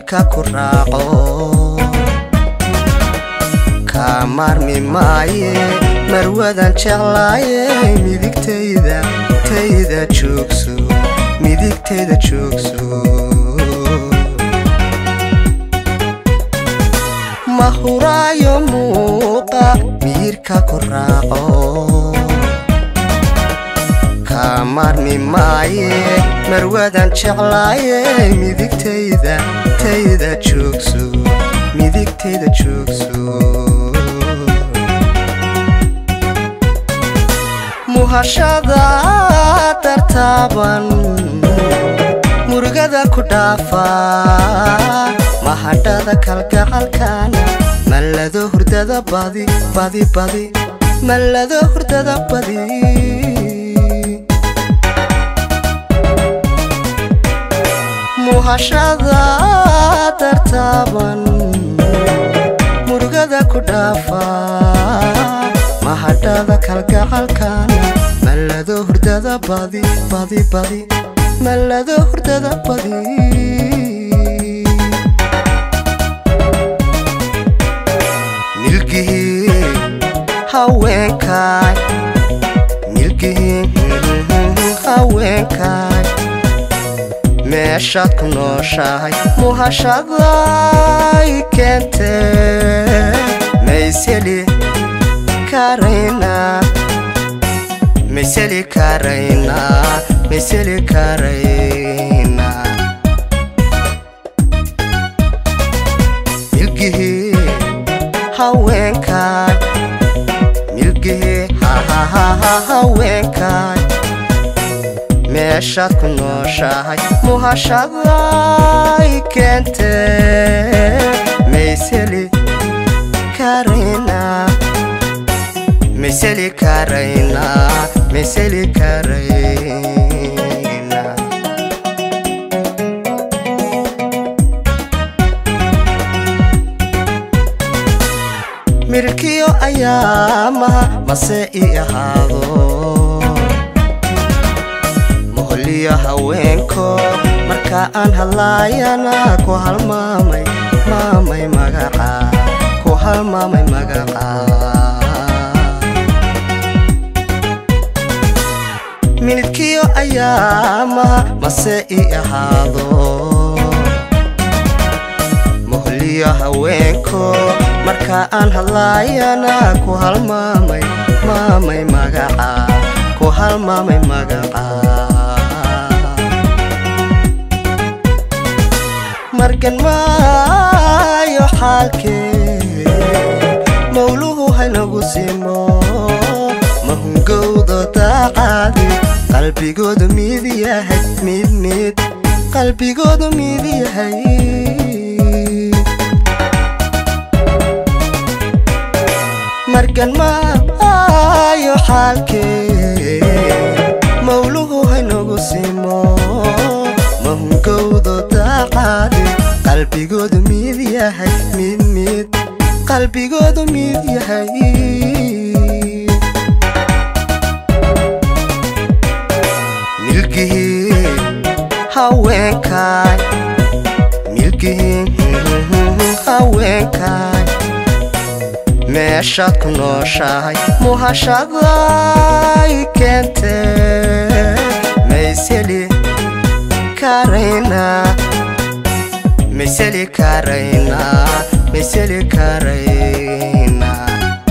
miyirka ku raaco kaa maarmi maaye marwadan jeclaaye midigtayda tayda joogso midigtayda joogso ma huraayo muuqa miyirka ku raaco kaa maarmi maaye marwadan jeclaaye midigtayda tayda joogso midigtayda joogso muhashada dartaaban murugada ku dhaafa mahadhada kalgacalkana mallado hurdada badi badi badi mallado hurdada badi muhashada dartaaban murugada ku dhaafa mahadhada kalgacalkana mallado hurdada badi badi badi mallado hurdada badi milgihii haweenkaay milgihii haweenkaay meeshaad ku nooshahay muhashaday keentee mayseli karaynaa mayseli karaynaa mayseli karaynaa milgihii haweenkaay milgihii haweenkaay meeshaad ku nooshahay muhashaday keentee mayseli karaynaa mayseli karaynaa mayseli karaynaa mirkiyo ayaamaha mase ii ahaado moholiyo haweenko marka aan hadlaayana ku halmaamay maamay magaca ku halmaamay magaca minidkiyo ayaamaha mase ii ahaado moholiyo haweenko marka aan hadlaayana ku halmaamay maamay magaca ku halmaamay magaca margan maayo xaalkee mawluhu haynagu simo mahungowdo daaqaadi qalbigoodu mid yahay mid mid qalbigoodu mid yahay margan maayo xaalkee mawluhu haynagu simo mahungowdo daaqaadi qalbigoodu mid yahay mid mid qalbigoodu mid yahay milgihii haweenkaay milgihii haweenkaay meeshaad ku nooshahay muhashaday keentee mayseli karaynaa mayseli karaynaa mayseli karaynaa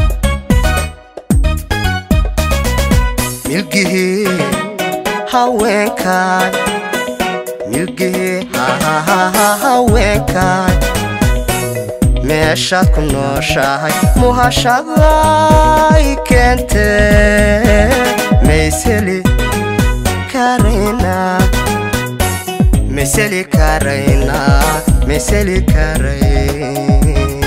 milgihii haweenkaay milgihii haweenkaay meeshaad ku nooshahay muhashaday keentee mayseli karaynaa mayseli karaynaa mayseli karaynaa